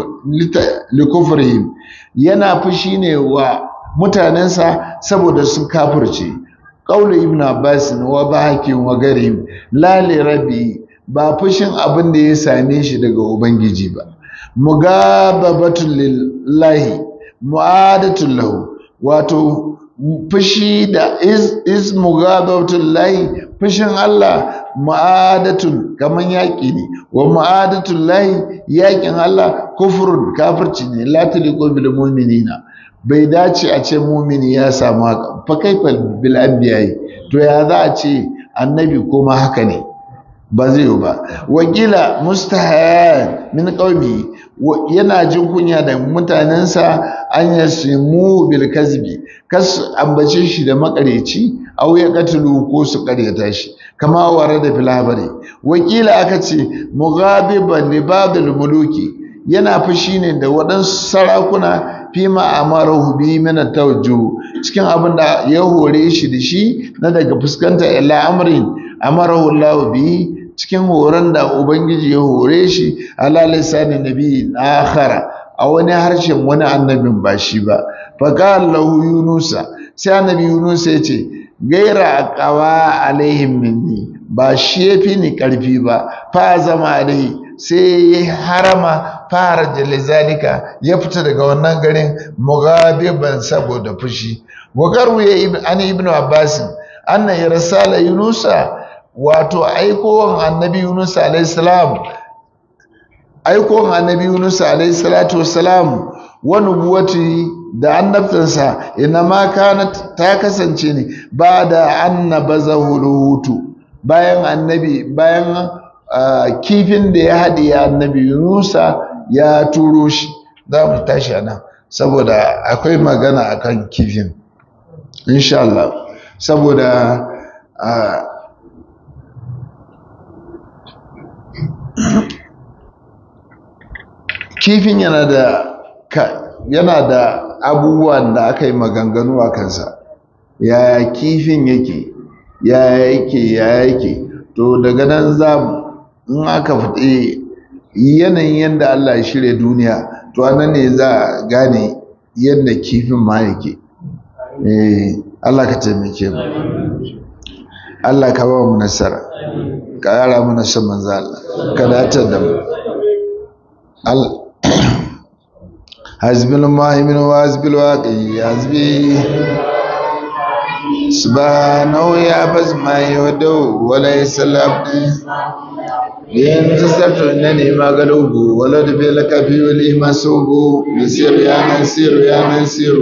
A: likufrihim yana fushi ne wa mutanensa saboda sun kafirce qawlu ibn abbas wa bahakin wa garim la li rabbi ba fushin abin da ya same shi daga ubangiji ba mugababatul lillahi mu'adatul lahu wato fushi da is, is mugababatul lahi fushin Allah mu'adatun kaman yaƙi ne wa mu'adatul lahi yaƙin Allah kufrun kafirci ne la taliqu bil mu'minina bai dace a ce mumini ya samu haka fa kaifa bil anbiya'i to ya za a ce annabi kuma haka ne ba zai yi ba wakila mustahayan min qaumi yana jin kunya da mutanensa an yasimu bil kazbi kas ambace shi da makareci aw ya katulu ko su karyata shi kama ware da filabari wakila aka ce mughabiban li babil muluki yana fushi ne da waɗansu sarakuna fima amarahu bi min tawajjuh cikin abin da ya hore shi da shi na daga fuskanta ila amrin amarahu Allah bi cikin horon da ubangiji ya hore shi ala lisanin nabi akhara a wani harshen wani annabin ba shi ba fa qala lahu yunusa sai annabi yunus ya ce gaira aqawa alaihim minni ba shi yafi ni karfi ba fa zama alaihi sai ya harama fara jalizalika ya fita daga wannan garin mugabiban saboda fushi wa ya an ibnu abbas anna irsala yunusa wato aikowar annabi yunus alayhi salam aikowar annabi yunus alayhi salatu wassalam wa nubuwati da annabtansa ina ma kana ta kasance ne ba da annabazahu ruhutu bayan annabi bayan kifin da ya haɗe annabi yunusa ya turo shi za mu tashi a nan saboda akwai magana akan kifin insha Allah saboda kifin yana da yana da abubuwan da aka yi maganganu a kansa yaya kifin yake yaya yake yaya yake to daga nan za mu in aka faɗi yanayin yadda Allah ya shirya duniya to anan ne za a gane yadda kifin ma yake Allah ka taimake mu Allah ka ba mu nasara ka yara mana son manzo Allah ka datar da mu حزب المهيمن وحزب الواقي حزبي سبحانه يا بس ما يودو وليس العبد ينتصرت انني ما قلوب ولد بلك في ولي مسوب نسير يا نسير يا نسير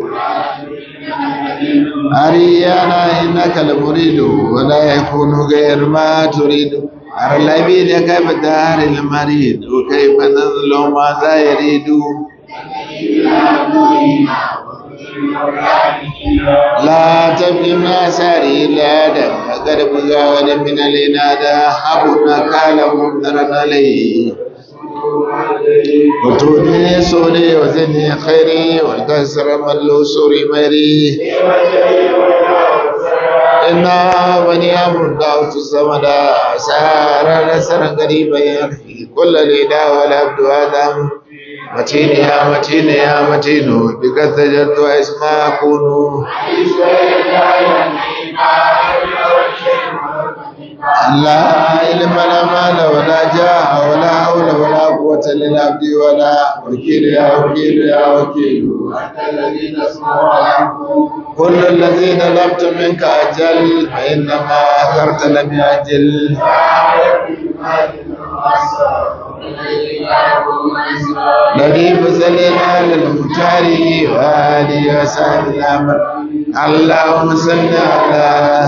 A: أريانا إنك المريد ولا يكون غير ما تريد أرى العبيد كيف دار المريد وكيف نظل ماذا يريد لا تبقي ما ساري لا دم قرب غاد من الإنادة أبونا قال منذرا عليه وتوني سوري وزني خيري والكسر ملو سوري ميري إنا بني أمر دعوت الصمد سارا نسرا قريبا يرحي كل ليدا والعبد آدم متين يا متين يا متين بك سجدت واسمع كونوا لا علم لا مال ولا جاه ولا حول ولا قوة للعبد ولا وكيل يا وكيل يا وكيل كل الذين طلبت منك أجل فإنما أخرت لم يأجل الذي فزلنا للمختار وآله وسهل الأمر اللهم صل على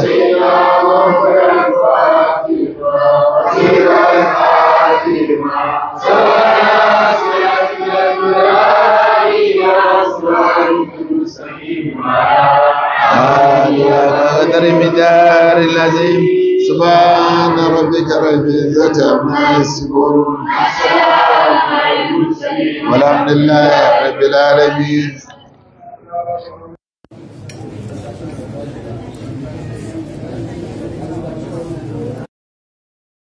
A: قدر مدار العظيم سبحان ربك رب العزة عما يصفون والحمد لله رب العالمين